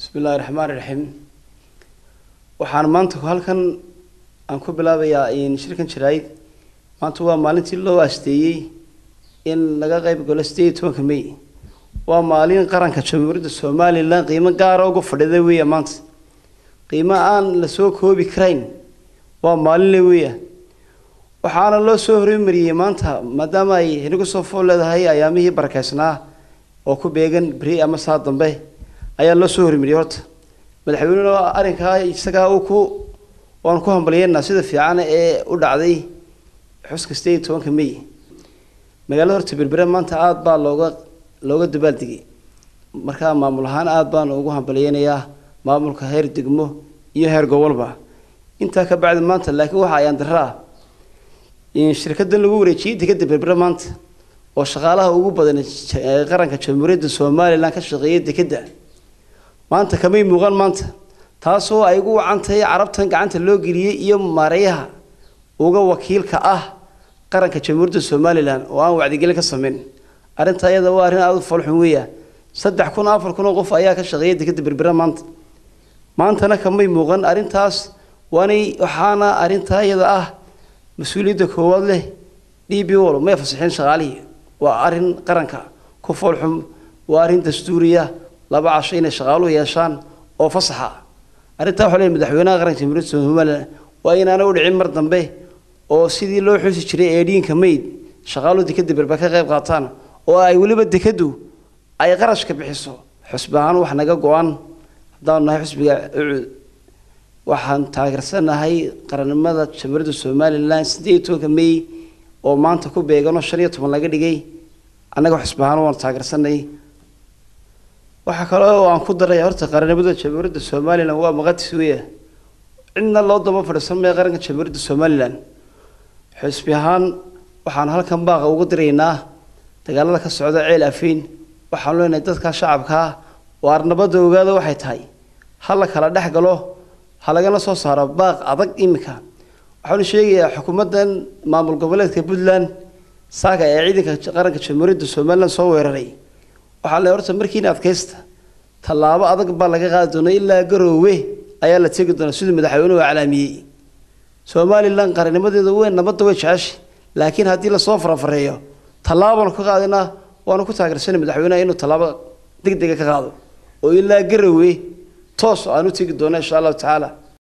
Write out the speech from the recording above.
bismi illaahi raxmaan iraxiim waxaan maanta halkan aan ku bilaabayaa shirkan jaraayid maanta waa maalintii loo aasteeyey in laga qayb galo sideed iyo tobanka may waa maalin qaranka jamhuuriyadda somalilan qiimo gaara ugu fadhida weeya maanta qiimo aan lasoo koobi karayn waa maalinle weeya waxaana loo soo hormariyey maanta maadaama ay inagu soo fool leedahay ayaamihii barakeysnaa oo ku beegan beri ama saa dambe ayaa loo soo hormariyey horta madaxweynena arrinkaa isagaa uu ku waanu ku hambalyeynaa sida fiican ee u dhacday xuska sideed iyo tobanka may magaalada horta berbere maanta aada baa looga looga dabaaldegay markaa maamul ahaan aada baan ugu hambalyeynayaa maamulka heer degmo iyo heer gobolba intaa ka bacdi maanta laakiin waxa ayaan daraa shirkadan lagu wareejiyey dekeda berbere maanta oo shaqaalaha ugu badan qaranka jamhuuriyadda somalilan ka shaqeeya dekeda maanta kamay muuqan maanta taasoo ay ugu wacan tahay carabtan gacanta loo geliyey iyo maareeyaha uga wakiilka ah qaranka jamhuuriyadda somalilan oo aan wacdigelin ka sameyn arrinta iyada waa arrin aada u falxun weeya saddex kun afar kun oo qof ayaa ka shaqeeya dekeda berbere maanta maantana kamay muuqan arrintaas waanay waxaana arrintaa iyada ah mas-uuliyadda koowaad leh d b wol may fasaxeen shaqaalihii waa arrin qaranka ku foolxum waa arrin dastuuriya laba casho inay shaqaaluhu yeeshaan oo fasaxa arrintaa waxaa leeyahay madaxweynaha qaranka jamhuuriyadda somalilan waa inaana u dhicin mar dambe oo sidii loo xusi jiray eedhiinka mayd shaqaaluhu dekeda berber ka qayb qaataan oo ay weliba dekadu ay qarashka bixiso xusbi ahaan wax naga go-an haddaanu nahay xusbiga ucud waxaan taageersanahay qarannimada jamhuuriyadda somalilan sideed iyo tobanka may oo maanta ku beeganoo shan iyo toban laga dhigay annaga xusbi ahaan waanu taageersanay waxaa kale oo aan ku daray horta qarannimada jamhuuriyadda somalilan waa maqadis weya cidna loo daba fadhiisan maya qaranka jamhuuriyadda somalilan xusbi ahaan waxaan halkan baaqa ugu diraynaa dagaalada ka socda ceel afeyn waxaan leenahay dadka shacabkaa waar nabadda ogaada waxay tahay ha la kala dhex galo ha lagana soo saaro baaq adag iminka waxaanu sheegayaa xukuumaddan maamul goboleedka puntland saaga ee ciidanka qaranka jamhuuriyadda somalilan soo weeraray waxaa le horta markiina adkaysta tallaabo adag baa laga qaadi doona ilaa garoowe ayaa la tegi doonaa siduu madaxweynuhu calaamiyey somalilan qarannimadeedu weyn nabadda way jeceshay laakiin haddii lasoo farafareeyo tallaabaanu ka qaadinaa waanu ku taageersanay madaxweynaha inuu tallaabo deg dega ka qaado oo ilaa garoowe toos aan u tegi doona insha allahu tacaala